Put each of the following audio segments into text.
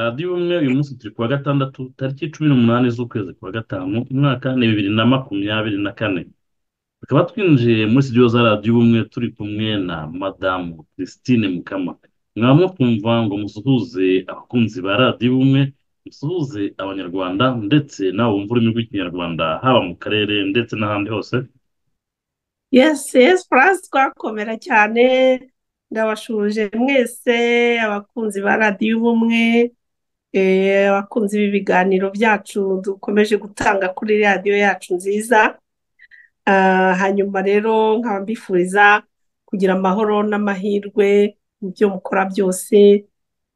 radiyo ubumwe uyu munsi turi kuwa gatandatu tariki cumi n'umunani z'ukwezi kwa gatanu umwaka ni bibiri na makumyabiri na kane tukaba twinjiye muri studio za radiyo ubumwe turi kumwe na madamu christine mukama mwaba mukumva ngo musuhuze abakunzi ba radiyo ubumwe musuhuze abanyarwanda ndetse nawe wumva ururimi rw'ikinyarwanda haba mu karere ndetse n'ahandi hose yesi yesi purazi twakomera cyane ndabashuje mwese abakunzi ba radiyo ubumwe eh, abakunzi b'ibiganiro byacu dukomeje gutanga kuri radiyo yacu nziza Ah, hanyuma rero nkaba mbifuriza kugira amahoro n'amahirwe mu byo mukora byose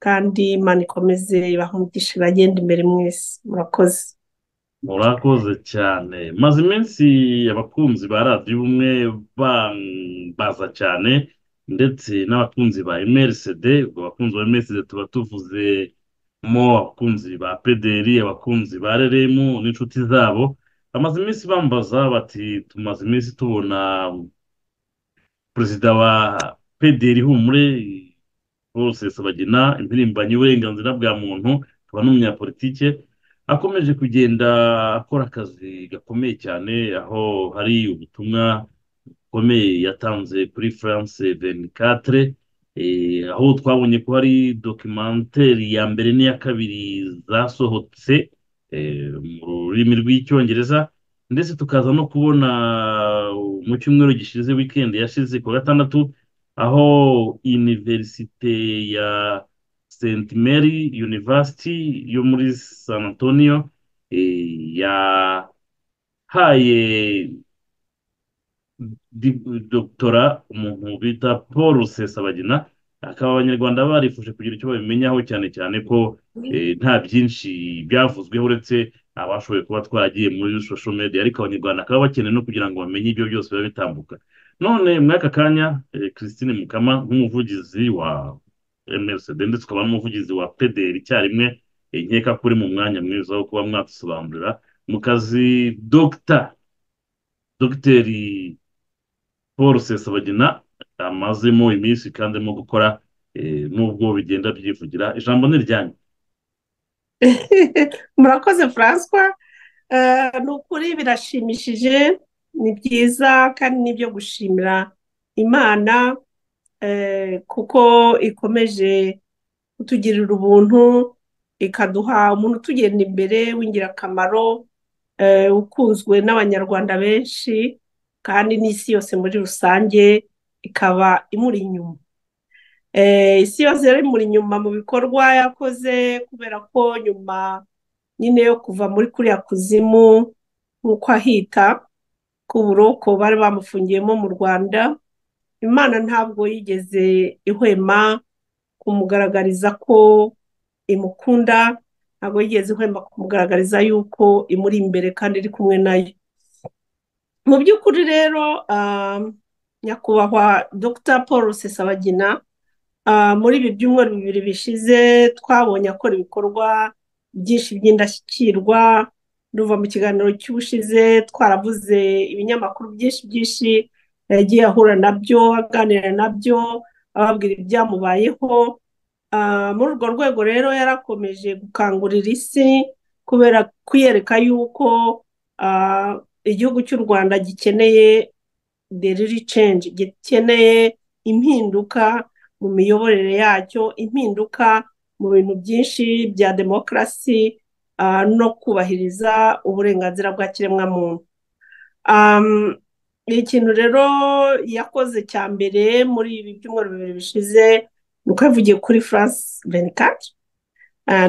kandi imana ikomeze ibahe umugisha bagenda imbere mwese murakoze murakoze cyane maze iminsi abakunzi ba radiyo ubumwe bambaza cyane ndetse n'abakunzi ba emerisede ubwo abakunzi ba emerisede tuba tuvuze mo abakunzi ba pederi abakunzi ba reremu n'inshuti zabo bamaze iminsi bambaza bati tumaze iminsi tubona perezida wa pederi humure bose sabagina impirimbanyi y'uburenganzira bwa muntu akaba n'umunyapolitike akomeje kugenda akora akazi gakomeye cyane aho hari ubutumwa bukomeye yatanze kuri france venikatere aho twabonye ko hari dokimenteri ya mbere n'iya kabiri zasohotse eh, mu rurimi rw'icyongereza ndetse tukaza no kubona mu cyumweru gishize wikendi yashize ku wa gatandatu aho iniverisite ya St Mary University yo muri San Antonio eh, yahaye di- doktora umuntu bita Paul Rusesabagina akaba abanyarwanda barifuje kugira icyo babimenyaho cyane cyane ko eh, nta byinshi byavuzweho uretse abashoboye kuba twaragiye muri social media ariko abanyarwanda bakaba bakeneye no kugira ngo bamenye ibyo byose biba bitambuka none muri aka kanya eh, christine mukama nk'umuvugizi wa msd ndetse ukaba n'umuvugizi wa pdr icyarimwe eh, nkeka ko uri mu mwanya mwiza wo kuba mwadusobanurira mu kazi dogita dogiteri paul rusesabagina amazemo iminsi kandi arimo gukora eh, nubwo bigenda byivugira ijambo ni iryanyu murakoze Francois Eh, ni ukuri birashimishije ni byiza kandi ni ibyo gushimira imana eh, kuko ikomeje kutugirira ubuntu ikaduha umuntu utugenda imbere w'ingirakamaro eh, ukunzwe n'abanyarwanda benshi kandi n'isi yose muri rusange ikaba imuri inyuma Eh, isi yose yari imuri inyuma mu bikorwa yakoze kubera ko nyuma nyine yo kuva muri kuriya kuzimu nk'uko ahita k'uburoko bari bamufungiyemo mu Rwanda Imana ntabwo yigeze ihwema kumugaragariza ko imukunda ntabwo yigeze ihwema kumugaragariza yuko imuri imbere kandi iri kumwe nayo mu by'ukuri rero ah, nyakubahwa Dr Paul Rusesabagina Ah, muri ibi byumweru bibiri bishize twabonye akora ibikorwa byinshi by'indashyikirwa duva mu kiganiro cy'ubushize twaravuze ibinyamakuru byinshi byinshi yagiye ahura nabyo aganira nabyo ababwira ibyamubayeho Ah, muri urwo rwego rero yarakomeje gukangurira isi kubera kuyereka yuko ah, igihugu cy'u Rwanda gikeneye the real change gikeneye impinduka mu miyoborere yacyo impinduka mu bintu byinshi bya demokarasi ah, no kubahiriza uburenganzira bwa kiremwamuntu Am, ikintu rero yakoze cya mbere muri ibi byumweru bibiri bishize ni uko yavugiye kuri france venikati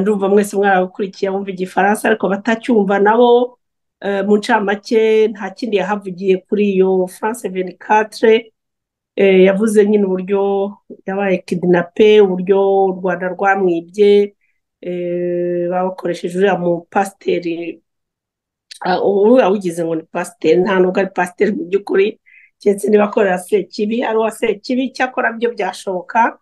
ndumva mwese mwarabukurikiye bumva igifaransa ariko batacyumva nabo eh, mu ncamake nta kindi yahavugiye kuri iyo france venikatire Eh, yavuze nyine uburyo yabaye kidinape uburyo u Rwanda rwamwibye eh, bakoresheje uriya mu pasiteri ah, uriya wigize ngo ni pasiteri nta nubwo ari pasiteri mu by'ukuri keretse niba akorera sekibi ari uwa sekibi icyakora byo byashoboka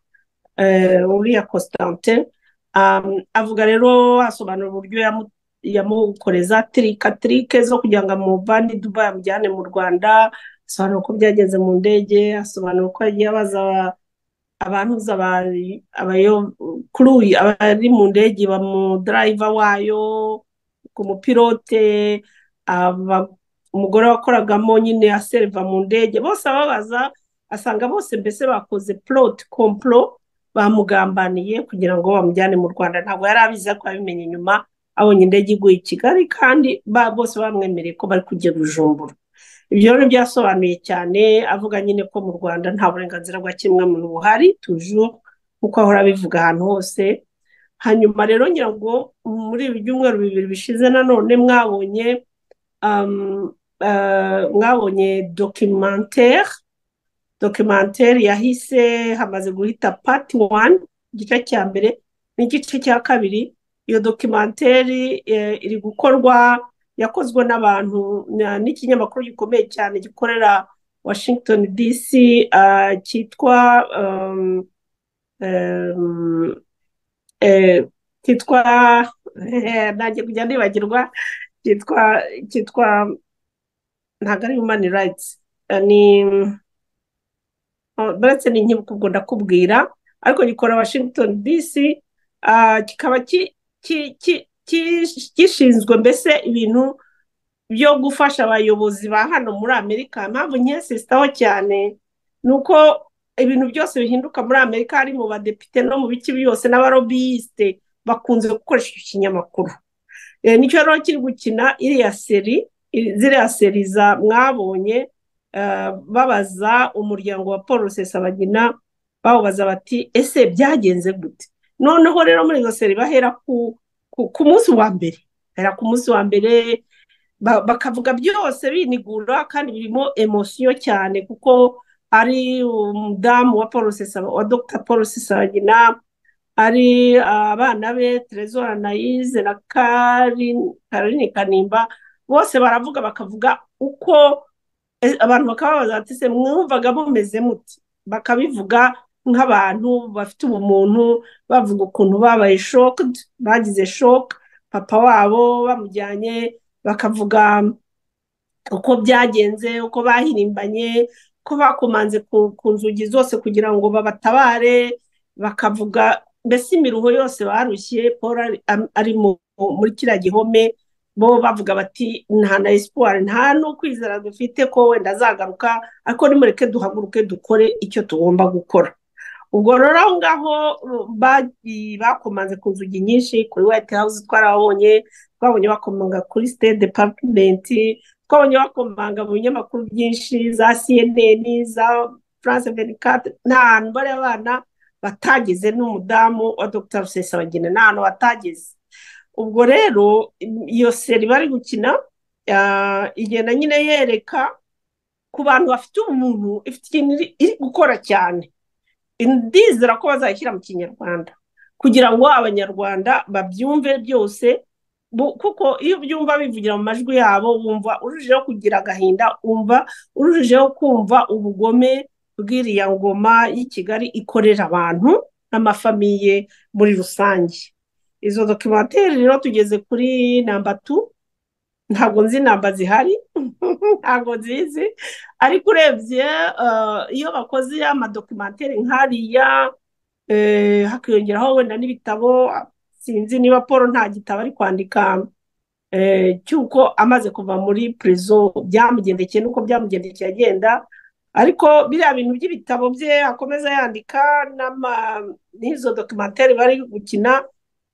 eh, uriya Constantin um, avuga rero asobanura uburyo yamu- yamukoreza tirikatirike zo kugira ngo amuvane i Dubai amujyane mu Rwanda asobanura uko byagenze mu ndege asobanura uko yagiye abaza aba- abantuza kuri uyu abari mu ndege ba mu darayiva wayo ku mupilote umugore wakoragamo nyine aseriva mu ndege bose ababaza asanga bose mbese bakoze poroti kompuro bamugambaniye kugira ngo bamujyane mu rwanda ntabwo yari abizi ko abimenya inyuma abonye indege iguye i kigali kandi bose bamwemereye ko bari kujya bujumbura ibyo rero byasobanuye cyane avuga nyine ko mu rwanda nta burenganzira bwa kiremwamuntu buhari tujuru kuko ahora abivuga ahantu hose hanyuma rero nyirango muri ibi byumweru bibiri bishize nanone mwabonye mwabonye dokimantere dokimantere yahise hamaze guhita pati wani igice cya mbere n'igice cya kabiri iyo dokimantere iri gukorwa yakozwe n'abantu n'ikinyamakuru gikomeye cyane gikorera washington dc cyitwa cyitwa ntange kujya nibagirwa cyitwa cyitwa ntabwo ari humani rayitsi ni baretse ni nkibuka ubwo ndakubwira ariko gikora washington dc kikaba gishinzwe mbese ibintu byo gufasha abayobozi ba hano muri amerika impamvu nkesisitaho cyane ni uko ibintu byose bihinduka muri amerika hari mu badepite no mu bice byose n'abarobiyisite bakunze gukoresha iki kinyamakuru nicyo rero kiri gukina iriya seri ziriya seri za mwabonye babaza umuryango wa paul rusesabagina bawubaza bati ese byagenze gute noneho rero muri izo seri bahera ku ku munsi wa mbere bahera ku munsi wa mbere bakavuga byose binigura kandi birimo emosiyo cyane kuko ari umudamu wa paul wa dr paul sisagina ari abana be terezora nayize na karini kanimba bose baravuga bakavuga uko abantu bakababaza bati se mwumvaga mumeze muti bakabivuga nk'abantu bafite ubumuntu bavuga ukuntu babaye shoke bagize shoke papa wabo bamujyanye bakavuga uko byagenze uko bahirimbanye ko bakomanze ku nzugi zose kugira ngo babatabare bakavuga mbese imiruho yose barushye paul ari muri kiriya gihome bo bavuga bati nta na esipuwari nta n'ukwizera dufite ko wenda azagaruka ariko nimureke duhaguruke dukore icyo tugomba gukora ubwo rero aho ngaho bakomanze ku nzugi nyinshi kuri white house twarabonye twabonye bakomanga kuri state department twabonye bakomanga mu binyamakuru byinshi za cnn za france venicate nta hantu bari abana batageze n'umudamu wa dr rusesabagina nta hantu batageze ubwo rero iyo seri bari gukina igenda nyine yereka ku bantu bafite umuntu ifite ikintu iri gukora cyane ndizera ko bazayishyira mu kinyarwanda kugira ngo abanyarwanda babyumve byose kuko iyo ubyumva bivugira mu majwi yabo wumva urujijeho kugira agahinda wumva urujijeho kumva ubugome bw'iriya ngoma y'i kigali ikorera abantu n'amafamiye muri rusange izo dokimateri rero tugeze kuri namba tu ntabwo nzi inamba zihari ntabwo nzizi ariko urebye iyo bakoze amadokimantere nk'ariya hakiyongeraho wenda n'ibitabo sinzi niba paul nta gitabo ari kwandika cy'uko amaze kuva muri purizo byamugendekeye n'uko byamugendekeye agenda ariko biriya bintu by'ibitabo bye akomeza yandika n'izo dokimantere bari gukina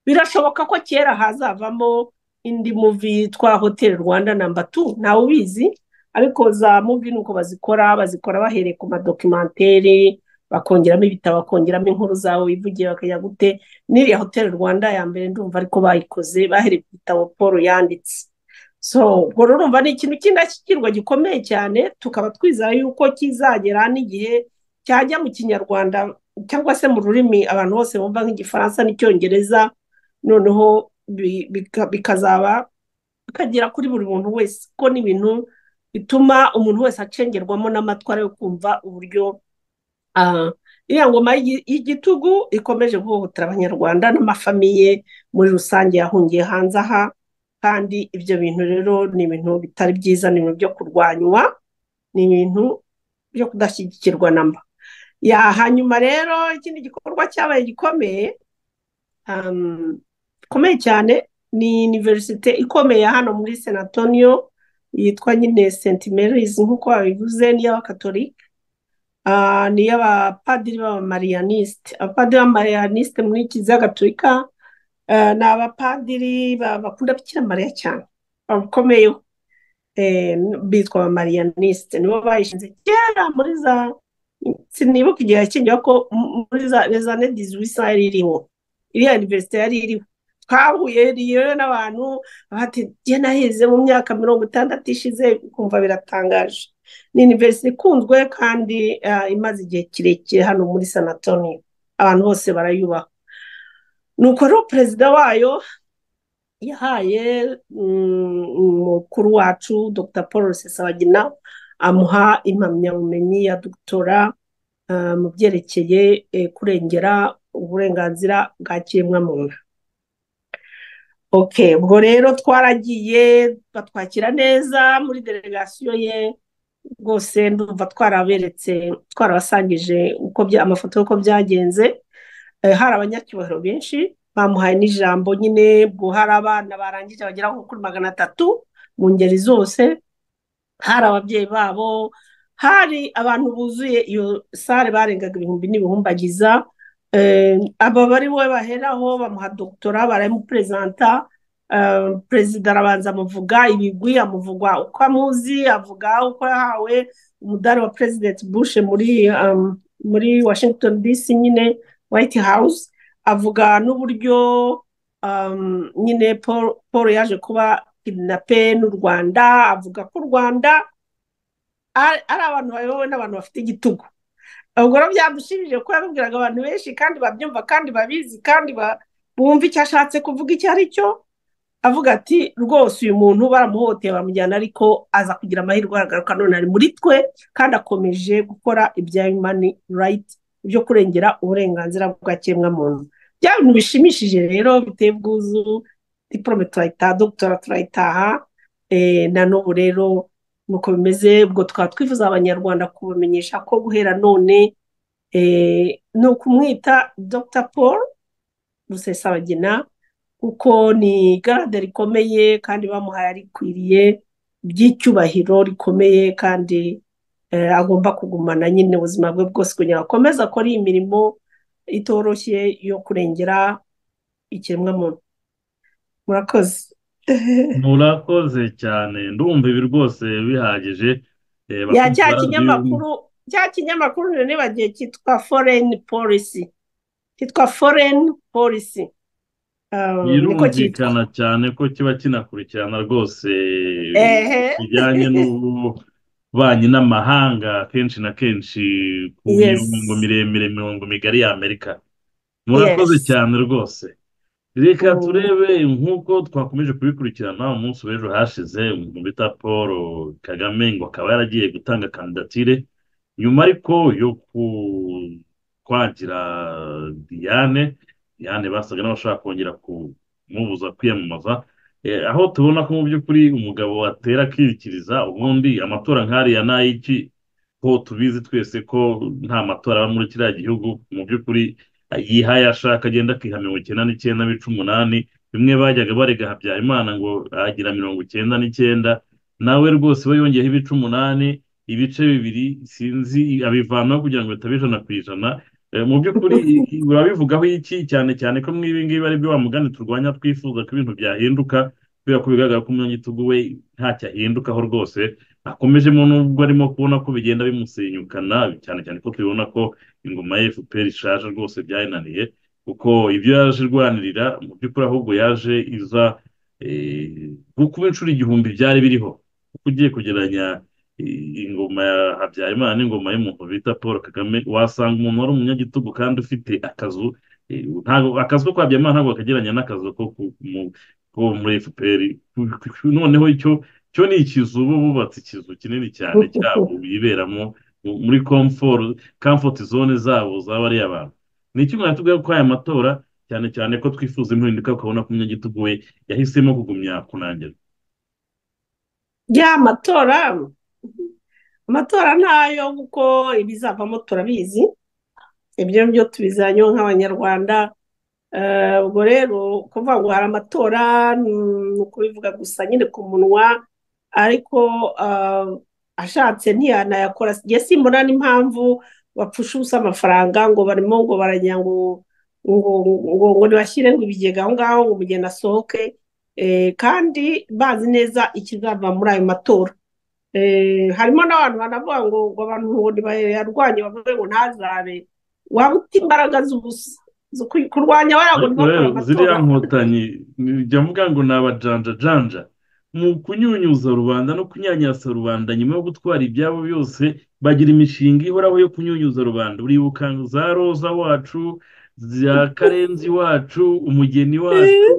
birashoboka ko kera hazavamo indi muvi twa hoteli rwanda namba tu ntawe ubizi ariko za muvi ni uko bazikora bazikora bahereye ku madokimantere bakongeramo ibitabo bakongeramo inkuru zawe wivugiye bakajya gute n'iriya hoteli rwanda ya mbere ndumva ariko bayikoze bahereye ku bitabo paul yanditse so ubwo urumva ni ikintu cy'indashyikirwa gikomeye cyane tukaba twizera yuko kizagera n'igihe cyajya mu kinyarwanda cyangwa se mu rurimi abantu bose bumva nk'igifaransa n'icyongereza noneho bikazaba bikagera kuri buri muntu wese ko n'ibintu bituma umuntu wese acengerwamo n'amatwara yo kumva uburyo iriya ngoma y'igitugu ikomeje guhohotera abanyarwanda n'amafamiye muri rusange yahungiye hanze aha kandi ibyo bintu rero ni ibintu bitari byiza ni ibintu byo kurwanywa ni ibintu byo kudashyigikirwa namba hanyuma rero ikindi gikorwa cyabaye gikomeye gikomeye cyane ni univerisite ikomeye hano muri senatoniyo yitwa nyine sentimerizi nk'uko babivuze n'iy'abakatolika ni iy'abapadiri b'abamariyanisite abapadiri b'abamariyanisite muri kiliziya gatolika ni abapadiri bakunda bikira mariya cyane bakomeyeho bitwa abamariyanisite nibo bayishinze kera muri za sinibuka igihe yakingira ko muri za nedizi wisa yari iriho iriya univerisite yari iriho twahuye rero n'abantu bati jye naheze mu myaka mirongo itandatu ishize ukumva biratangaje ni univerisite ikunzwe kandi imaze igihe kirekire hano muri sanatoni abantu bose barayubaha ni uko rero perezida wayo yahaye umukuru wacu dr paul rusesabagina amuha impamyabumenyi ya dogitora mu byerekeye kurengera uburenganzira bwa kiremwamuntu oke ubwo rero twaragiye batwakira neza muri delegasiyo ye rwose ndumva twaraberetse twarabasangije amafoto y'uko byagenze hari abanyacyubahiro benshi bamuhaye n'ijambo nyine ubwo hari abana barangije bagera nko kuri magana atatu mu ngeri zose hari ababyeyi babo hari abantu buzuye iyo sare barengaga ibihumbi n'ibihumbagiza aba bari we baheraho bamuha dogitora baramuperezanta perezida arabanza amuvuga ibigwi amuvugwa uko amuzi avuga uko yahawe umudari wa perezidenti bushe muri muri washington dc nyine white house avuga n'uburyo nyine paul yaje kuba kidinape n'u rwanda avuga ko u rwanda ari abantu bayobowe n'abantu bafite igitugu ubwo rero byadushimije ko yabibwiraga abantu benshi kandi babyumva kandi babizi kandi bumva icyo ashatse kuvuga icyo ari cyo avuga ati rwose uyu muntu baramuhoteye bamujyana ariko aza kugira amahirwe aragaruka none ari muri twe kandi akomeje gukora ibya yumani rayiti byo kurengera uburenganzira bwa kiremwamuntu bya bintu bishimishije rero biteye ubwuzu diporome turayitaha dogitora turayitaha na n'ubu rero nuko bimeze ubwo twaba twifuza abanyarwanda kubamenyesha ko guhera none ni ukumwita dr paul rusesabagina kuko ni garade rikomeye kandi bamuhaye arikwiriye ry'icyubahiro rikomeye kandi agomba kugumana nyine ubuzima bwe bwose kugira ngo akomeze akore iyi mirimo itoroshye yo kurengera ikiremwamuntu murakoze murakoze cyane ndumva ibi rwose bihagije cya kinyamakuru cya kinyamakuru nibagiwe cyitwa foreni polisi cyitwa foreni polisi birumvikana cyane ko kiba kinakurikirana rwose bijyanye n'ububanyi n'amahanga kenshi na kenshi ku mirongo miremire mirongo migari y'amerika murakoze cyane rwose reka turebe nk'uko twakomeje kubikurikirana umunsi w'ejo hashize umuntu bita paul kagame ngo akaba yaragiye gutanga kandidatire nyuma ariko yo kwagira diane diane basaga n'abashaka kongera kumubuza kwiyamamaza aho tubona ko mu by'ukuri umugabo atera akirikiriza ubundi amatora nk'ariya n'ay'iki ko tubizi twese ko nta matora aba muri kiriya gihugu mu by'ukuri yihaye ashaka agenda akiha mirongo icyenda n'icyenda bica umunani bimwe bajyaga barega habyarimana ngo agira mirongo icyenda n'icyenda nawe rwose we yongeyeho ibice umunani ibice bibiri sinzi abivanaho kugira ngo bitabe ijana ku ijana mu by'ukuri urabivugaho iki cyane cyane ko ibi ngibi ari byo bamugana turwanya twifuza ko ibintu byahinduka kubera ko bigaragara ko umunyagitugu we ntacyo ahindukaho rwose akomejemo nubwo arimo kubona ko bigenda bimusenyukana cyane cyane ko tubibona ko ingoma ya efuperi ishaje rwose byayinaniye kuko ibyo yaje irwanirira mu by'ukuri ahubwo yaje iza kuba inshuro igihumbi byari biriho kuko ugiye kugereranya ingoma ya habyarimana n'ingoma y'umuntu bita paul kagame wasanga umuntu wari umunyagitugu kandi ufite akazu akazu ko kwa habyarimana ntabwo kagereranya n'akazu ko ko muri efuperi noneho icyo cyo ni ikizu uba bubatse ikizu kinini cyane cyabo biberamo muri komfoti zone zabo zaba ari abantu ni iki mwatubwira ko aya matora cyane cyane ko twifuza impinduka ukabona ko umunyagitugu we yahisemo kugumya kunangira ya matora amatora ntayo kuko ibizavamo turabizi ibyo byo tubizanyeho nk'abanyarwanda ubwo rero kuvuga ngo hari amatora ni ukubivuga gusa nyine ku munwa ariko ashatse ntiyanayakora njye simbona n'impamvu bapfusha ubusa amafaranga ngo barimo ngo baragira ngo ngo ngo ntibashyire ngo ibigega aho ngaho ngo umugeni asohoke kandi bazi neza ikizava muri ayo matora harimo n'abantu banavuga ngo ngo abantu bayarwanye bavuge ngo ntazabe waba uta imbaraga z'ubusa kurwanya baragura bakora amatora ziriya nkotanyi njya mvuga ngo ni abajanjajanja mu kunyunyuza rubanda no kunyanyasa rubanda nyuma yo gutwara ibyabo byose bagira imishinga ihoraho yo kunyunyuza rubanda uribuka za roza wacu za karenzi wacu umugeni wacu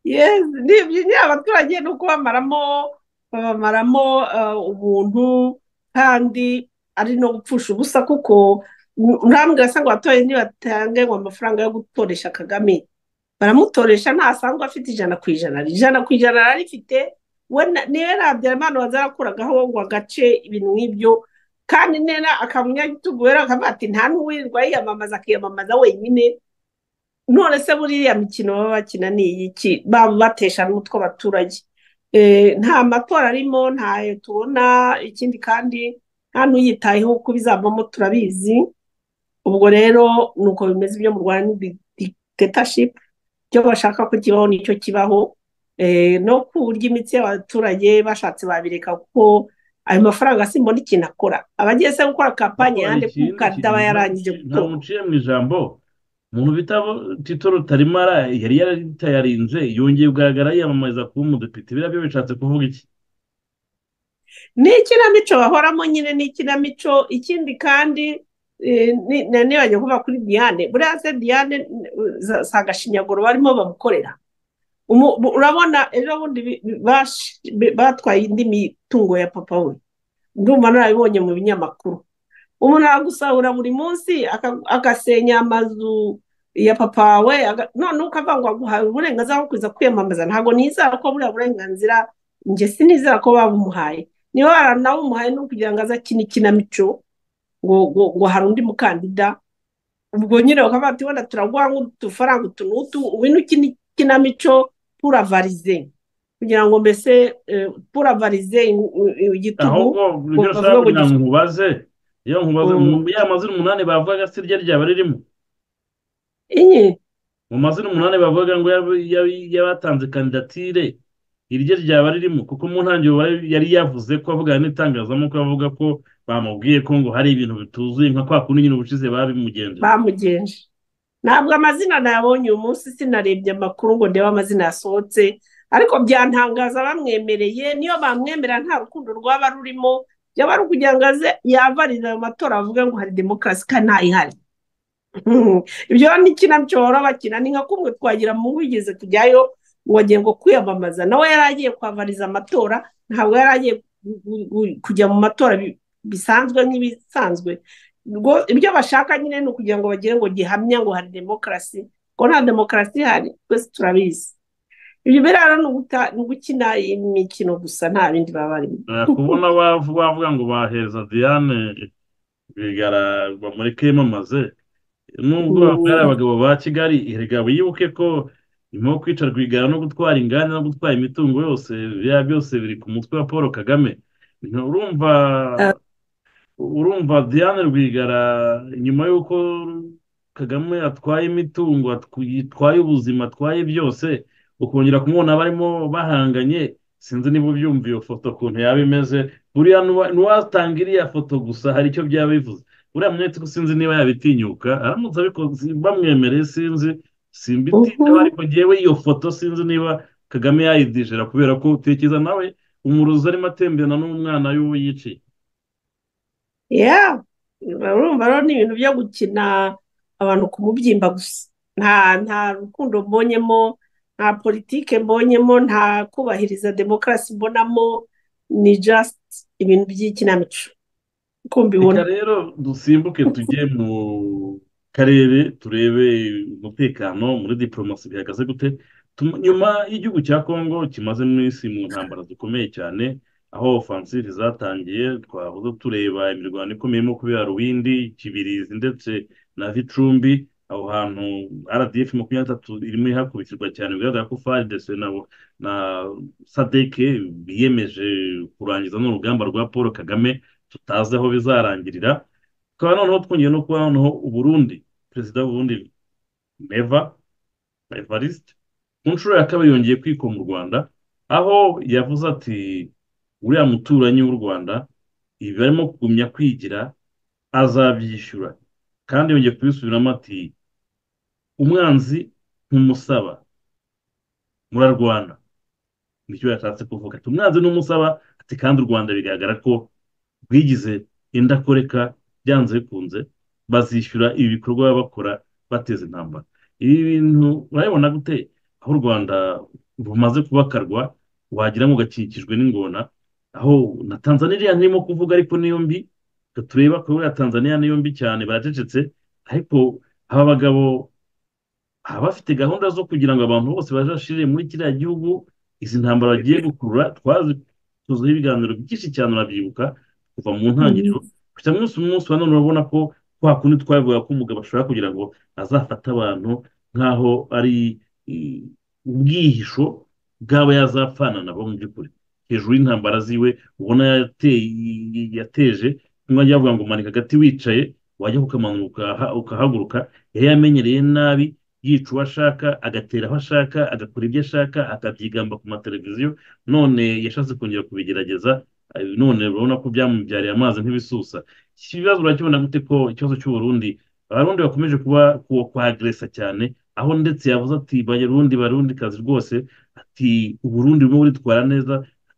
ndabyo abaturage ni uko bamaramo babamaramo ubuntu kandi ari no gupfusha ubusa kuko ntambwe asanga abaturage ntibatange ngo amafaranga yo gutoresha kagame baramutoresha ntasanga afite ijana ku ijana ijana ku ijana ararifite we niwe nabyarimana wazakuragaho ngo agace ibintu nk'ibyo kandi nena akaba umunyagitugu rero akavuga ati nta n'uwirirwa yiyamamaza akiyamamaza wenyine none se buriya mikino baba bakina ni iyiki baba batesha n'umutwe abaturage nta matora arimo ntayo tubona ikindi kandi nta n'uyitayeho uko bizavamo turabizi ubwo rero ni uko bimeze ibyo mu rwanda ni ditetashipu ibyo bashaka ko kibaho nicyo kibaho no kurya imitsi y'abaturage bashatse babireka kuko ayo mafaranga simbona ikintu akora abagiye se gukora kampani yandi kuko ataba yarangije nta muciye mu ijambo umuntu bita tito rutarimara yari yaritayarinze yongeye kugaragara yiyamamariza kuba umudepite biriya byo bishatse kuvuga iki ni ikinamico bahoramo nyine ni ikinamico ikindi kandi nibajya kuba kuri diane buriya se diane si agashinyaguro barimo bamukorera urabona ejo bundi batwaye indi mitungo ya papa we ndumva narabibonye mu binyamakuru umuntu aragusahura buri munsi agasenya amazu ya papa we none ukavuga ngo aguhaye uburenganzira bwo kuza kwiyamamaza ntabwo nizera ko buriya burenganzira njye sinizera ko babumuhaye niba baranabumuhaye ni ukugira ngo aze akine ikinamico ngo hari undi mukandida ubwo nyine bakavuga ati wenda turaguha nk'udufaranga utu n'utu ubu ni ukina ikinamico puravarize kugira ngo mbese puravarize igitugu ahubwo ibyo ushaka kugira ngo nkubaze iyo nkubaze ya mazina umunani bavuga si ryo ryaba ririmo inye mu mazina umunani bavuga ngo yabatanze kandidatire iryo ryaba ririmo kuko mu ntangiriro yari yavuze ko avugana n'itangazamakuru avuga ko bamubwiye ko ngo hari ibintu bituzuye nka kwa kundi nyine ubushize babimugenje bamugenje ntabwo amazina nayabonye uyu munsi sinarebye amakuru ngo ndebe amazina yasohotse ariko byantangaza bamwemereye niyo bamwemera nta rukundo rwaba rurimo byaba ari ukugira ngo aze yavarire ayo matora bavuga ngo hari demokarasi kandi ntayihari ibyo ni ikinamico bahora bakina ni nka kumwe twagira mu wigeze kujyayo wagiye ngo kwiyamamaza nawe yari agiye kwavariza amatora ntabwo yari agiye kujya mu matora bisanzwe nk'ibisanzwe ibyo bashaka nyine ni ukugira ngo bagire ngo gihamya ngo hari demokarasi ko nta demokarasi ihari twese turabizi ibyo biraro ni ugukina imikino gusa nta bindi baba barimo kubona bavuga ngo baheza diane bigaragwa muri kiyamamaze nubwo ari abagabo ba kigali erega wibuke ko nyuma yo kwica rwigara no gutwara inganda no gutwara imitungo yose biriya byose biri ku mutwe wa paul kagame urumva urumva diane rwigara nyuma y'uko kagame atwaye imitungo atwaye ubuzima atwaye byose ukongera kumubona barimo bahanganye sinzi niba ubyumva iyo foto ukuntu yaba imeze buriya ntiwatanga iriya foto gusa hari icyo byaba bivuze uriya mwete ko sinzi niba yabitinyuka aramutse abikoze bamwemereye sinzi simbitinya ariko ngewe iyo foto sinzi niba kagame yayidijera kubera ko utekereza nawe umurozi arimo atemberana n'umwana y'uwo yiciye urumva rero ni ibintu byo gukina abantu ku mubyimba gusa nta nta rukundo mbonyemo nta politike mbonyemo nta kubahiriza demokarasi mbonamo ni just ibintu by'ikinamico uko mbibona rero dusimbuke tujye mu karere turebe umutekano muri diporomasi bihagaze gute nyuma y'igihugu cya kongo kimaze mu isi mu ntambara zikomeye cyane aho ofansiri zatangiye twavuze tureba imirwano ikomeyemo kubera ruwindi kibirizi ndetse na vitrumbi aho hantu rdf makumyabiri n'atatu irimo ihakubitirwa cyane bigaragara ko faridese na sadeke biyemeje kurangiza n'urugamba rwa paul kagame tutazi aho bizarangirira tukaba noneho twongeye no kuba noneho uburundi perezida w'uburundi meva evariste ku nshuro ya kabiri yongeye kwikoma mu rwanda aho yavuze ati uriya muturanyi w'u rwanda ibi barimo kugumya kwigira azabyishyura kandi yongeye kubisubiramo ati umwanzi ntumusaba murarwana nicyo yashatse kuvuga ati umwanzi n'umusaba ati kandi u rwanda bigaragara ko rwigize indakoreka byanze bikunze bazishyura ibi bikorwa baba bakora bateza intambara ibi bintu urabibona gute aho u rwanda rumaze kubakarwa wagira ngo gakikijwe n'ingona aho na tanzania iriya ntirimo kuvuga ariko niyo mbi tureba ko ya tanzania niyo mbi cyane baracecetse ariko aba bagabo baba bafite gahunda zo kugira ngo abantu bose bajashire muri kiriya gihugu izi ntambara bagiye gukurura twazituzeho ibiganiro byinshi cyane urabyibuka kuva mu ntangiriro gusa umunsi umunsi wa none urabona ko kwa kundi twabivuga ko umugabo ashobora kugira ngo azafate abantu nk'aho ari ubwihisho bw'aba yazapfana nabo mu by'ukuri hejuru y'intambara ziwe ubona yateje nk'uko yavuga ngo manika agati wicaye wajya ukamanuka ukahaguruka yari yamenyereye nabi yica uwo ashaka agatera aho ashaka agakora ibyo ashaka akabyigamba ku mateleviziyo none yashatse kongera kubigerageza none urabona ko byamubyariye amazi nk'ibisusa iki kibazo urakibona gute ko ikibazo cy'uburundi abarundi bakomeje kuba kwageresa cyane aho ndetse yavuze ati barundi barundi kazi rwose ati uburundi burimo buritwara neza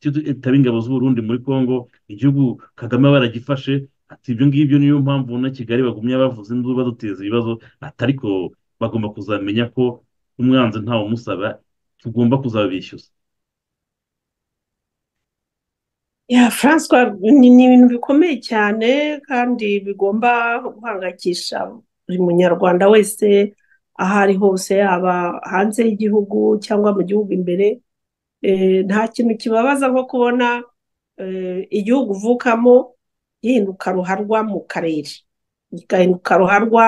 itaba ingabo z'uburundi muri congo igihugu kagame baragifashe ati ibyo ngibyo niyo mpamvu na kigali bagumye bavuze induru baduteza ibibazo atari ko bagomba kuzamenya ko umwanzi ntawe umusaba tugomba kuzabishyuza ya francois ni ibintu bikomeye cyane kandi bigomba guhangayikisha buri munyarwanda wese aho ari hose yaba hanze y'igihugu cyangwa mu gihugu imbere nta kintu kibabaza nko kubona igihugu uvukamo gihinduka ruharwa mu karere gihinduka ruharwa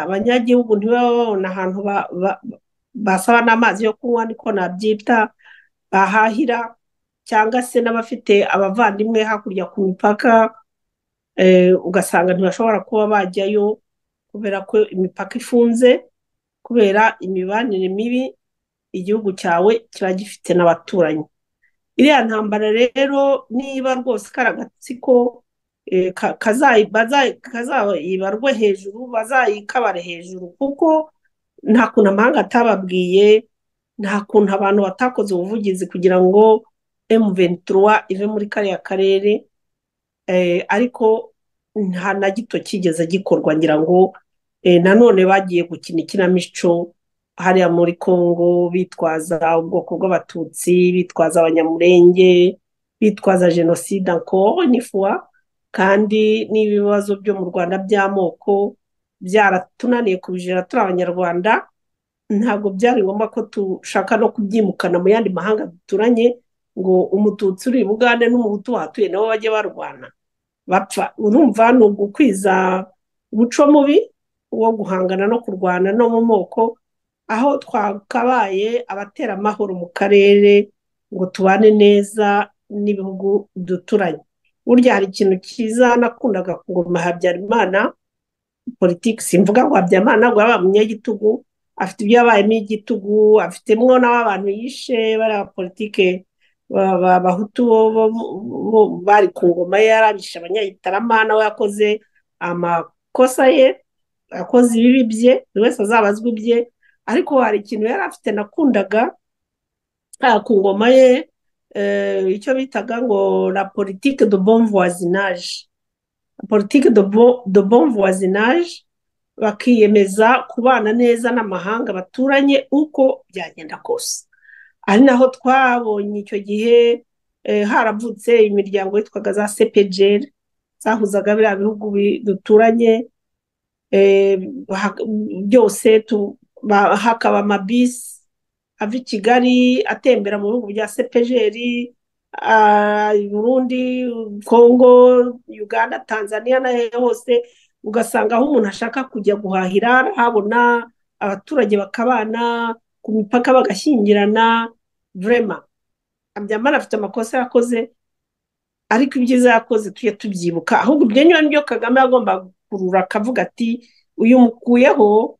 abanyagihugu ntibabona ahantu basaba n'amazi yo kunywa niko nabyita bahahira cyangwa se n'abafite abavandimwe hakurya ku mipaka ugasanga ntibashobora kuba bajyayo kubera ko imipaka ifunze kubera imibanire mibi igihugu cyawe kiba gifite n'abaturanyi iriya ntambara rero niba rwose karagatsiko kazayibarwe hejuru bazayikabare hejuru kuko nta kuntu amahanga atababwiye nta kuntu abantu batakoze ubuvugizi kugira ngo emuventura ive muri kariya karere ariko nta na gito kigeze gikorwa ngira ngo nanone bagiye gukina ikinamico hariya muri congo bitwaza ubwoko bw'abatutsi bitwaza abanyamurenge bitwaza jenoside encore ni fois kandi n'ibibazo byo mu rwanda by'amoko byaratunaniye kubijera turi abanyarwanda ntabwo byari ngombwa ko dushaka no kubyimukana mu yandi mahanga duturanye ngo umututsi uri bugande n'umuhutu wahatuye nabo bajye barwana bapfa urumva ni ugukwiza umuco mubi wo guhangana no kurwana no mu moko aho twakabaye abatera amahoro mu karere ngo tubane neza n'ibihugu duturanye burya hari ikintu cyiza nakundaga kuguma habyarimana politiki simvuga ngo habyarimana ntabwo yaba umunyagitugu afite ibyo yabayemo igitugu afitemo n'abantu yishe bariya politiki abahutu bo bari ku ngoma ye yarabishe abanyagitarama nawe yakoze amakosa ye yakoze ibibi bye buri wese azabazwa ibye ariko hari ikintu yari afite nakundaga ku ngoma ye icyo bitaga ngo la politike de bon voisinage politike de bon voisinage bakiyemeza kubana neza n'amahanga baturanye uko byagenda kose ari naho twabonye icyo gihe haravutse imiryango yitwaga za sepejeri zahuzaga biriya bihugu duturanye byose hakaba amabisi ava i kigali atembera mu bihugu bya sepejeri burundi kongo uganda tanzania n'aho hose ugasanga aho umuntu ashaka kujya guhahira arahabona abaturage bakabana ku mipaka bagashyingirana vurema byamara afite amakosa yakoze ariko ibyiza yakoze tujye tubyibuka ahubwo ibyo nibyo kagame agomba gukurura akavuga ati uyu mukuyeho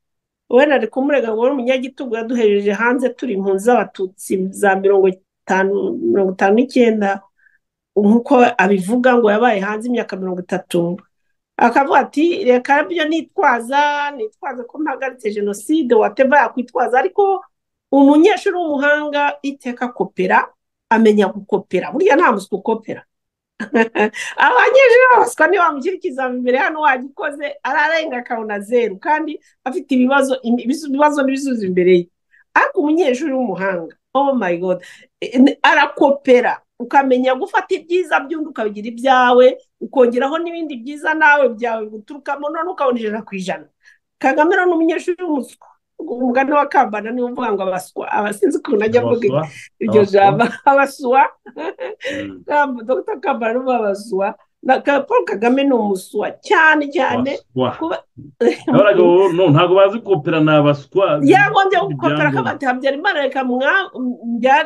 wenda ari kumurega ngo umunyagitugu yaduhereje hanze turi impunzi z'abatutsi za mirongo itanu mirongo itanu n'icyenda nk'uko abivuga ngo yabaye hanze imyaka mirongo itatu akavuga ati reka byo nitwaza nitwaza ko mpagaritse jenoside wateva yakwitwaza ariko umunyeshuri w'umuhanga iteka kopera amenya gukopera buriya nta muswa ukopera abanyeshuri babaswa niba wamushyirikiza imbere hano wagikoze ararenga akabona zeru kandi afite ibibazo ibibazo n'ibisubizo imbere ye ariko umunyeshuri w'umuhanga oh my god arakopera ukamenya gufata ibyiza by'undi ukabigira ibyawe ukongeraho n'ibindi byiza nawe byawe guturukamo none ukabona ijana ku ijana kagame ni umunyeshuri w'umuswa umugani wa kambana niwo uvuga ngo abaswa abasinzi ukuntu ajya avuga iryo jambo abaswa dr kambana ni abaswa paul kagame ni umuswa cyane cyane ntabwo bazi kopera ni abaswa yagombye gukopera akabati habyarimana reka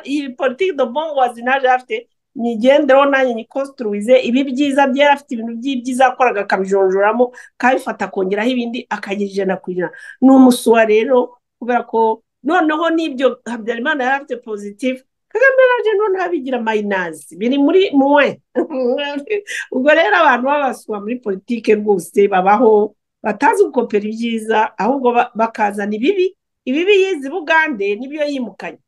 iyi politiki do bon wazi naje afite nigendereho nanjye nyikositiriwize ibi byiza byari afite ibintu by'ibyiza yakoraga akabijonjoramo akabifata akongeraho ibindi akagira ijana ku ijana ni umusuwa rero kubera ko noneho n'ibyo habyarimana yari afite pozitifu kagame naje none abigira mayinazi biri muri muwe ubwo rero abantu babasuba muri politike rwose babaho batazi gukopera ibyiza ahubwo bakazana ibibi ibibi yizi bugande nibyo yimukanye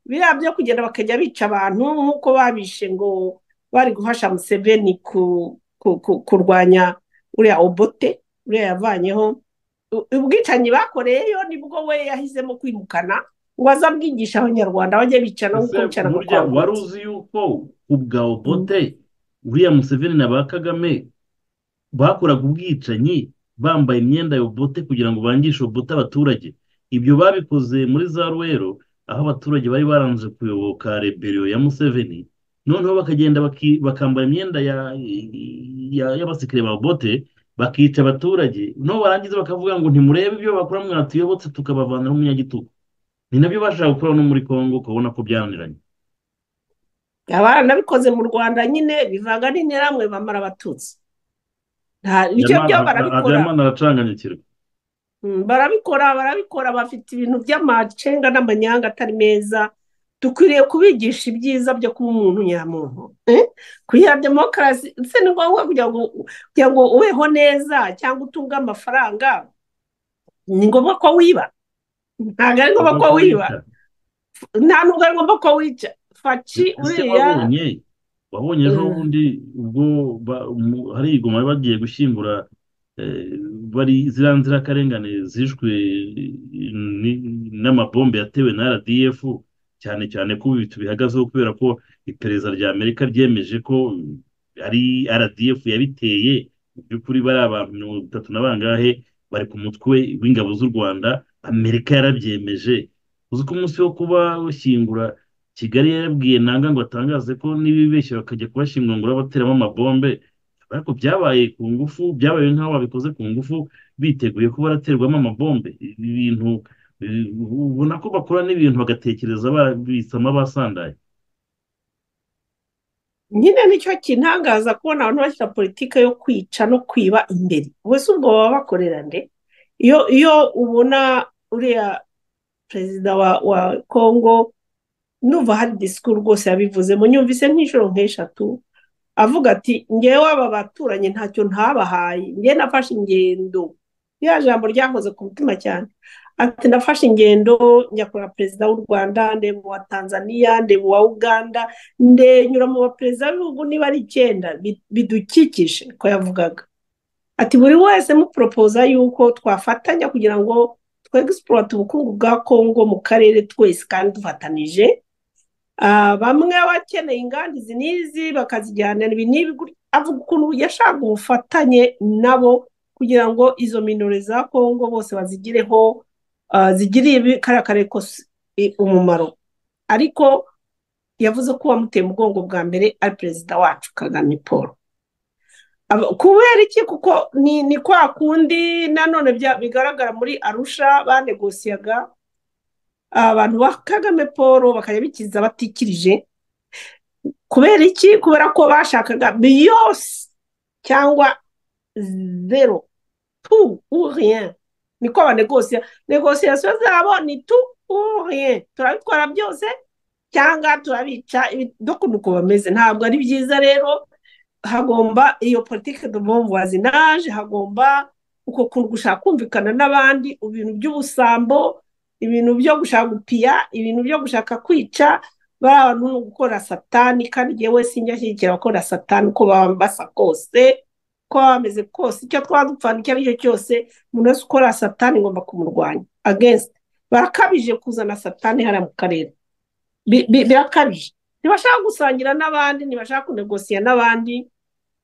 biriya byo kugenda bakajya bica abantu nk'uko babishe ngo bari gufasha museveni kurwanya uriya obote uriya yavanyeho ubwicanyi bakoreyeyo nibwo we yahisemo kwimukana ngo aze abwigisha abanyarwanda bajye bicana nk'uko bicara mu rwanda wari uzi yuko ubwa obote uriya museveni na ba kagame bakoraga ubwicanyi bambaye imyenda ya obote kugira ngo bangishe obote abaturage ibyo babikoze muri za ruwero aho abaturage bari barangije kuyoboka rebero ya museveni noneho bakagenda bakambara imyenda y'abasikire ba bote bakica abaturage noneho barangiza bakavuga ngo ntimurebe ibyo bakora mwatuyobotse tukabavanaho umunyagitugu ni nabyo bashaka gukora no muri congo ukabona ko byananiranye baranabikoze mu rwanda nyine bivanga n'interamwe bamara abatutsi ibyo byo barabikora aracanganyukirwa barabikora barabikora bafite ibintu by'amacenga n'amanyanga atari meza dukwiriye kubigisha ibyiza byo kuba umuntu nyamuntu kugira demokarasi ndetse ni ngombwa kugira ngo ubeho neza cyangwa utunge amafaranga ni ngombwa ko wiba ntabwo ari ngombwa ko wiba nta nubwo ari ngombwa ko wica faci uriya wabonye ejo bundi ubwo hari igoma bagiye gushyingura bari ziriya nzirakarengane zishwe n'amabombe yatewe na rdf cyane cyane ko ibi tubihagazeho kubera ko iperereza rya amerika ryemeje ko ari rdf yabiteye mu by'ukuri bari abantu mirongo itatu na bangahe bari ku mutwe w'ingabo z'u rwanda amerika yarabyemeje uzi ko umunsi wo kuba bashyingura kigali yarabwiye nanga ngo atangaze ko n'ibibeshya bakajya kubashyingura ngo bateramo amabombe ariko byabaye ku ngufu byabaye nk'aho babikoze ku ngufu biteguye ko baraterwamo amabombe ibintu ubona ko bakora n'ibintu bagatekereza babitsamo abasandaye nyine nicyo kintangaza kubona abantu bashyira politiki yo kwica no kwiba imbere ubuse ubwo baba bakorera nde iyo iyo ubona uriya perezida wa kongo nuva hari disikuru rwose yabivuzemo nyumvise nk'inshuro nk'eshatu avuga ati ngewe waba baturanyi ntacyo ntabahaye ngewe nafashe ingendo ya jambo ryakoze ku mutima cyane ati nafashe ingendo nyakora perezida w'u rwanda ndeba uwa tanzania ndeba uwa uganda ndenyura mu baperezida b'ibihugu niba ari icyenda bidukikije ko yavugaga ati buri wese muporopoza yuko twafatanya kugira ngo twegisipurate ubukungu bwa kongo mu karere twese kandi dufatanije bamwe bakeneye inganda izi n'izi bakazijyana ibi n'ibi avuga ukuntu yashaka ubufatanye nabo kugira ngo izo minore za kongo bose bazigireho zigire kariya kare umumaro ariko yavuze ko uwamuteye umugongo bwa mbere ari perezida wacu kagame paul kubera iki kuko ni kwa kundi nanone bigaragara muri arusha banegosiyaga abantu ba kagame paul bakajya bikiza batikirije kubera iki kubera ko bashakaga biyose cyangwa zero tu uriye niko banegosiya negosiyasiyo zabo ni tu uriye turabitwara byose cyangwa turabica dukunda uko bameze ntabwo ari byiza rero hagomba iyo politiki voisinage hagomba uko kuntu gushaka kumvikana n'abandi ibintu by'ubusambo ibintu byo gushaka gupiya ibintu byo gushaka kwica bari abantu no gukora satani kandi yewe sinjya abakora satani uko baba basa kose uko baba bameze kose icyo twadupfana icyo ari cyo cyose umuntu wese ukora satani ngomba kumurwanya agensi barakabije kuzana satani hariya mu karere birakabije ntibashaka gusangira n'abandi ntibashaka kunegosiya n'abandi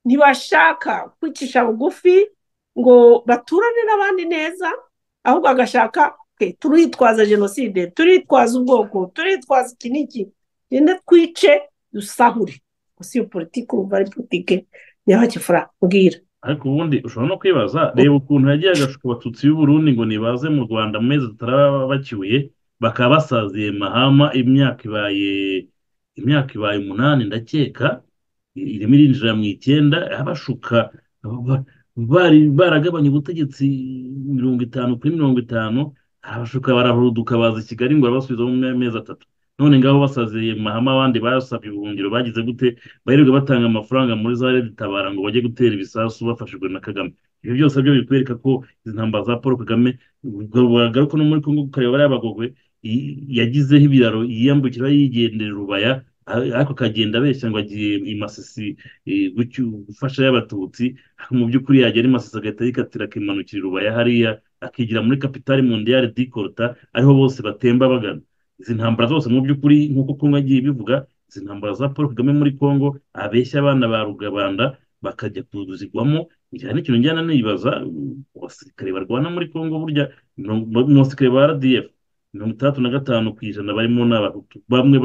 ntibashaka kwicisha bugufi ngo baturane n'abandi neza ahubwo agashaka turitwaza jenoside turitwaza ubwoko turitwaza iki n'iki genda twice dusahure gusa iyo politiki uba ari politiki nyabakifura mbwira ariko ubundi ushobora no kwibaza reba ukuntu yagiye agashuka abatutsi y'uburundi ngo nibaze mu rwanda mu mezi tutaraba bakiwe bakaba basaziye mahama imyaka ibaye imyaka ibaye umunani ndakeka irimo irinjira mu icyenda abashuka bari baragabanya ubutegetsi mirongo itanu kuri mirongo itanu abashuka barahuduka baza i kigali ngo babasubize mu mezi atatu none ngaho basaziye mahama abandi basabye ubuhungiro bagize gute baheruka batanga amafaranga muri za leta itabara ngo bajye gutera ibisasu bafashijwe na kagame ibyo byose byo bikwereka ko izi ntambara za paul kagame bagaruka no muri congo ukareba bariya bagogwe yagizeho ibiraro yiyambukira yigendera urubaya ariko akagenda abeshya ngo agiye imasisi gufasha y'abatutsi mu by'ukuri yagera imasisi agahita yikatira akimanukira urubaya hariya akigira muri kapitali mondiyari dikorota ariho bose batemba bagana izi ntambara zose mu by'ukuri nk'uko kumwe agiye bivuga izi ntambara za paul kagame muri congo abeshya abana ba rugabanda bakajya kuzigwamo cyane ikintu njyana nibaza abasirikare barwana muri congo burya mu basirikare ba rdf mirongo itandatu na gatanu ku ijana barimo ni abahutu bamwe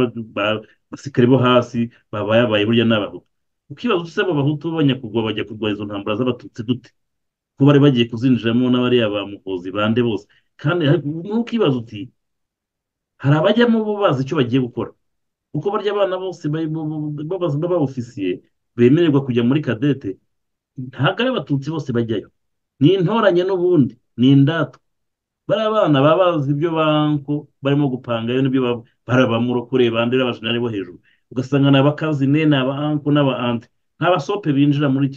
basirikare bo hasi babaye burya ni abahutu ukibaza usa abo bahutu b'abanyakugwa bajya kurwanya izo ntambara z'abatutsi gute ko bari bagiye kuzinjiramo n'abariya ba muhozi bande bose kandi ntukibaza uti hari abajyamo bo bazi icyo bagiye gukora kuko barya abana bose b'abofisiye bemererwa kujya muri kadete ntabwo ari abatutsi bose bajyayo ni intoranye n'ubundi ni indatwa bari abana baba bazi ibyo banko barimo gupangayo n'ibyo bari abamurokore bandera abajenari bo hejuru ugasanga ni abakazine ni abanko n'abaante ntabasope binjira muri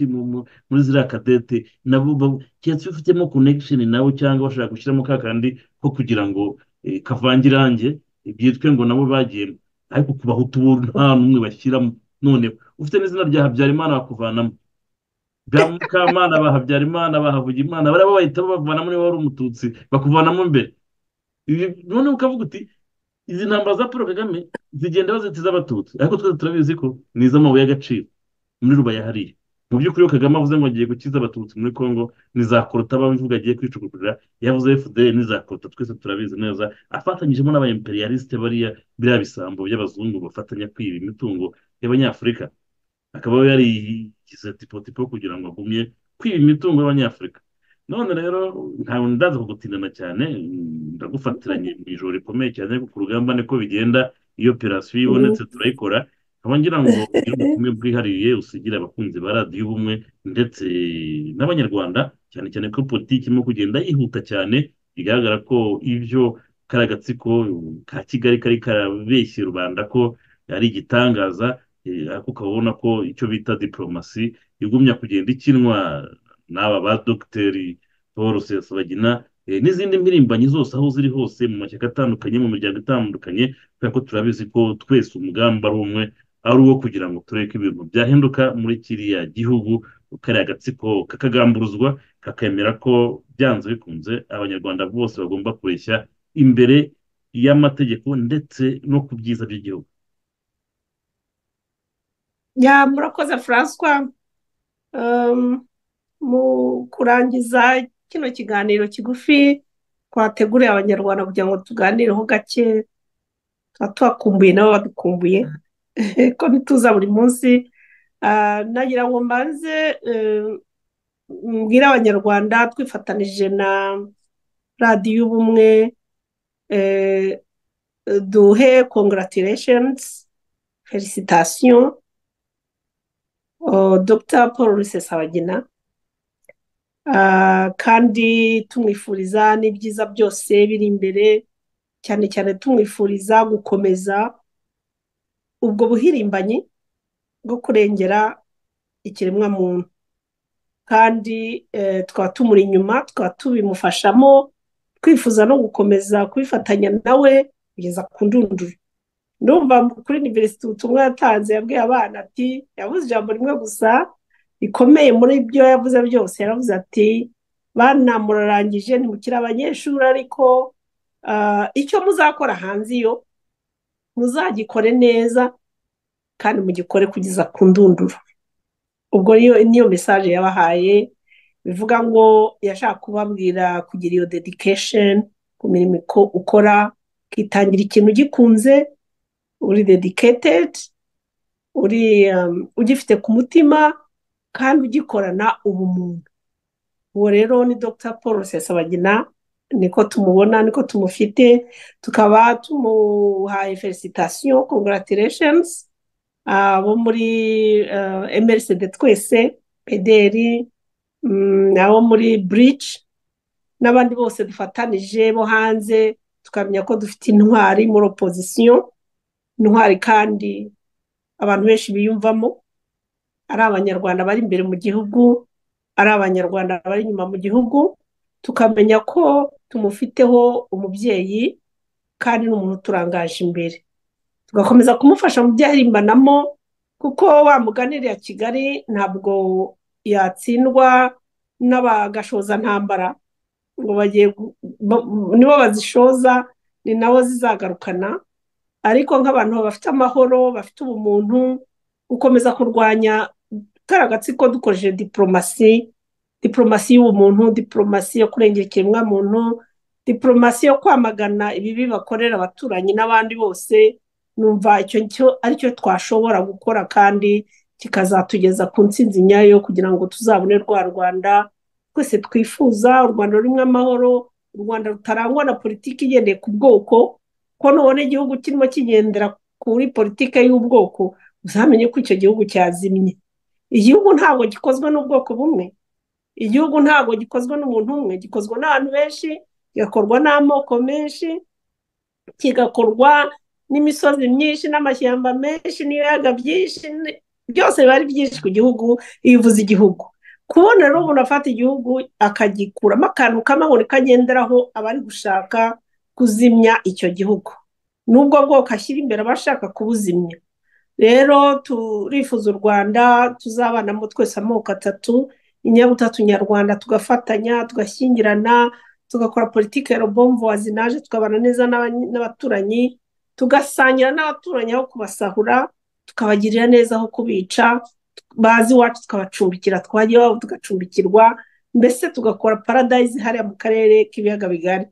muri ziriya kadete nabo keretse bifitemo konegisheni nabo cyangwa bashaka gushyiramo ka kandi ko kugira ngo kavange irange byitwe ngo nabo bagiyemo ariko ku bahutu bo nta n'umwe bashyiramo noneho ufite n'izina rya habyarimana bakuvanamo bwa mukamana ba habyarimana ba havugimana baraba bahita bavanamo niba wari umututsi bakuvanamo mbere noneho ukavuga uti izi ntambara za paul kagame zigenda bazita iz'abatutsi ariko twese turabizi ko ni iz'amabuye y'agaciro muri rubaya hariya mu by'ukuri iyo kagame avuze ngo agiye gukiza abatutsi muri congo ni za korota babivuga agiye kwicukurira yavuze fdr ni za korota twese turabizi neza afatanyijemo n'aba imperialiste bariya biriya bisambo by'abazungu bafatanya kwiba imitungo y'abanyafurika akaba yarigize tipotipo kugira ngo agumye kwiba imitungo y'abanyafurika none rero ntawe ndaza kugutindana cyane ndagufatiranye mu ijoro rikomeye cyane ariko ku rugamba niko bigenda iyo operasiyo ibonetse turayikora nkaba ngira ngo ugire ubutumwe bwihariye usigira abakunzi ba radiyo ubumwe ndetse n'abanyarwanda cyane cyane ko politiki irimo kugenda yihuta cyane bigaragara ko ibyo kari agatsiko ka kigali kari karabeshye rubanda ko ari igitangaza ariko ukabona ko icyo bita diporomasi igumya kugenda ikinwa n'aba ba dogiteri paul rusesabagina n'izindi mpirimbanyi zose aho ziri hose mu mashyaka atandukanye mu miryango itandukanye kubera ko turabizi ko twese umugambi ari umwe ari uwo kugira ngo turebe ko ibintu byahinduka muri kiriya gihugu kariya agatsiko kakagamburuzwa kakemera ko byanze bikunze abanyarwanda bose bagomba kureshya imbere y'amategeko ndetse no ku byiza by'igihugu ya murakoze francois mu kurangiza kino kiganiro kigufi twateguriye abanyarwanda kugira ngo tuganireho gake abatuhakumbuye nabo badukumbuye ko bituza buri munsi nagira ngo mbanze mbwire abanyarwanda twifatanije na radiyo y'ubumwe duhe congaratireshenizi felicitasiyo dr paul rusesabagina kandi tumwifuriza n'ibyiza byose biri imbere cyane cyane tumwifuriza gukomeza ubwo buhirimbanyi bwo kurengera ikiremwamuntu kandi tukaba tumuri inyuma tukaba tubimufashamo twifuza no gukomeza kubifatanya nawe kugeza ku ndunduro ndumva kuri univerisite ubutumwa yatanze yabwiye abana ati yavuze ijambo rimwe gusa rikomeye muri ibyo yavuze byose yaravuze ati bana murarangije ntimukire abanyeshuri ariko icyo muzakora hanze iyo muzagikore neza kandi mugikore kugeza ku ndunduro ubwo niyo mesaje yabahaye bivuga ngo yashaka kubabwira kugira iyo dedikesheni ku mirimo ukora ukitangira ikintu ugikunze uri dediketedi uri ugifite ku mutima kandi ugikorana ubumuntu uwo rero ni dr paul rusesabagina niko tumubona niko tumufite tukaba tumuhaye felicitasiyo congaratireshenizi abo muri emerisede twese pederi abo muri burici n'abandi bose dufatanije bo hanze tukamenya ko dufite intwari muri opozisiyo intwari kandi abantu benshi biyumvamo ari abanyarwanda bari imbere mu gihugu ari abanyarwanda bari inyuma mu gihugu tukamenya ko tumufiteho umubyeyi kandi ni umuntu uturangaje imbere tugakomeza kumufasha mu byo ahirimbanamo kuko wa muganira ya kigali ntabwo yatsindwa n'abagashozantambara ngo bagiye nibo bazishoza ni nabo zizagarukana ariko nk'abantu bafite amahoro bafite ubumuntu gukomeza kurwanya kariya gatsiko dukoresheje diporomasi diporomasi y'ubumuntu diporomasi yo kurengera ikiremwamuntu diporomasi yo kwamagana ibibi bakorera abaturanyi n'abandi bose numva icyo cyo aricyo twashobora gukora kandi kikazatugeza ku nsinzi nyayo kugira ngo tuzabone rwa rwanda twese twifuza u rwanda rurimo amahoro u rwanda rutarangwa na politiki igendeye ku bwoko ko nubona igihugu kirimo kigendera kuri politiki y'ubwoko uzamenye ko icyo gihugu cyazimye igihugu ntabwo gikozwe n'ubwoko bumwe igihugu ntabwo gikozwe n'umuntu umwe gikozwe n'abantu benshi kigakorwa n'amoko menshi kigakorwa n'imisozi myinshi n'amashyamba menshi n'ibiyaga byinshi byose biba ari byinshi ku gihugu bivuze igihugu kubona rero umuntu afata igihugu akagikuramo akantu k'amahoro kagenderaho abari gushaka kuzimya icyo gihugu n'ubwo bwoko ashyira imbere aba ashaka kubuzimya rero turifuza u rwanda tuzabanamo twese amoko atatu inyabutatu nyarwanda tugafatanya tugashyingirana tugakora politiki ya robombo wazinaje tukabana neza n'abaturanyi tugasangira n'abaturanyi aho kubasahura tukabagirira neza aho kubica bazi iwacu tukabacumbikira twajya iwabo tugacumbikirwa mbese tugakora paradayizi hariya mu karere k'ibiyaga bigari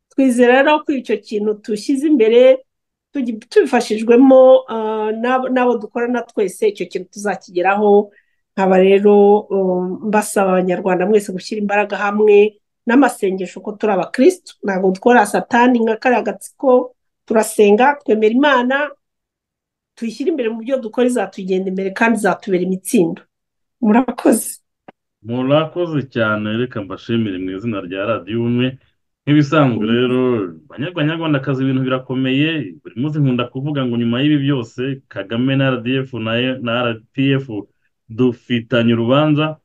twizera rero ko icyo kintu dushyize imbere tubifashijwemo n'abo dukorana twese icyo kintu tuzakigeraho nkaba rero mbasaba abanyarwanda mwese gushyira imbaraga hamwe n'amasengesho ko turi abakirisitu ntabwo dukora satani nka kariya gatsiko turasenga twemera imana tuyishyire imbere mu byo dukora izatugenda imbere kandi izatubera imitsindo murakoze murakoze cyane reka mbashimire mu izina rya radiyo umwe nk'ibisanzwe rero banyarwandakazi ibintu birakomeye buri munsi nkunda kuvuga ngo nyuma y'ibi byose kagame na rdf na rpf dufitanye urubanza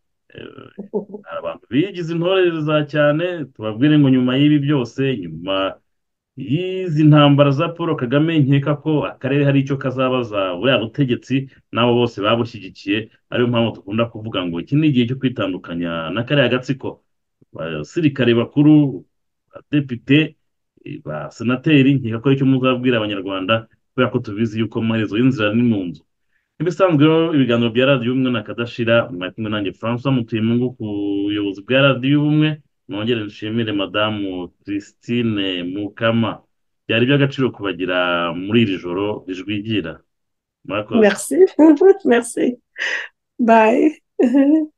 hari abantu bigize intore za cyane tubabwire ngo nyuma y'ibi byose nyuma y'izi ntambara za paul kagame nkeka ko akarere hari icyo kazabaza buriya butegetsi n'abo bose babushyigikiye ariyo mpamvu dukunda kuvuga ngo iki ni igihe cyo kwitandukanya na kariya gatsiko abasirikare bakuru abadepite basenateri nkeka ko aricyo muzabwira abanyarwanda kubera ko tubizi yuko amaherezo y'inzira ni mu nzu ibisanzwe ibiganiro bya radiyo ubumwe na kadashira mwari kumwe nanjye francois mutuyemo ku buyobozi bwa radiyo ubumwe mwongere nshimire madamu christine mukama byari iby'agaciro kubagira muri iri joro rijwigira murakoze merci merci bye